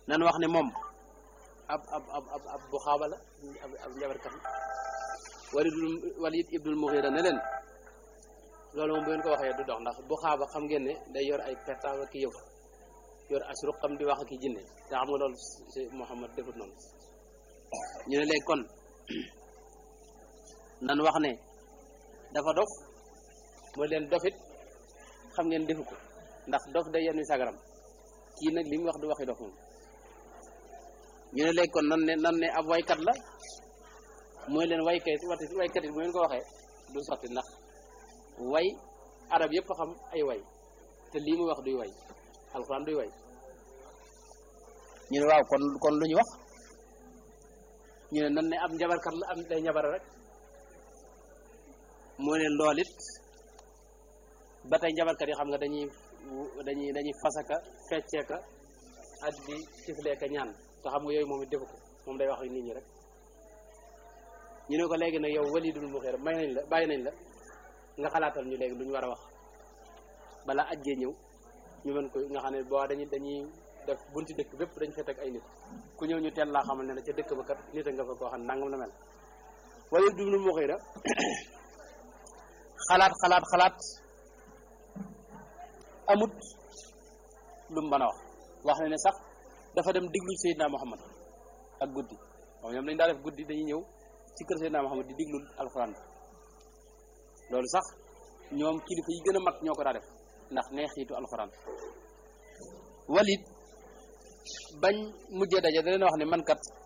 nan wax ne moom ab ab ab ab ab bu xaaba la ab ab njabarkat la walidul walid ibnul mughira ne leen loolu moom bu ngeen ko waxee du dox ndax bu xaaba xam ngeen ne day yor ay pertaaw ak yëf yor asru xam di wax ak i jinne te xam nga loolu si Muhammad defut noonu ñu ne léegi kon nan wax ne dafa dof mooy leen dofit xam ngeen defu ko ndax dof day yenn sagaram kii nag li mu wax du waxi dof moom ñu ne léegi kon nan ne nan ne ab waykat la mooy leen waykat wati waykat it bu ngeen ko waxee du sotti ndax way arab yëpp xam ay way te lii muy wax duy way alxuraan duy way ñu ne waaw kon kon lu ñu wax ñu ne nan ne ab njabarkat la am day njabara rek moo leen lool it ba tey njabarkat yi xam nga dañuy dañuy dañuy fasaka fecceeka ak di tifleeka ñaan te xam nga yooyu moom it defu ko moom day wax ak nit ñi rek ñu ne ko léegi nag yow walidul muxeer may nañ la bàyyi nañ la nga xalaatal ñu léegi lu ñu war a wax bala ajjee ñëw ñu mën ko nga xam ne boo dañuy dañuy def bunti dëkk bépp dañ fa teg ay nit ku ñëw ñu teel laa xamal ne la ca dëkk ba kat nit a nga fa koo xam ne nangam la mel walidul muxeer xalaat xalaat xalaat amut lu mu mën a wax wax na ne sax dafa dem diglu Seydina Muhammad ak guddi waaw ñoom dañ daa def guddi dañuy ñëw ci kër Seydina Muhammad di diglul alxuraan loolu sax ñoom kilifa yi gën a mag ñoo ko daa def ndax neexiitu alxuraan Walid bañ mujjee daje da leen wax ne man kat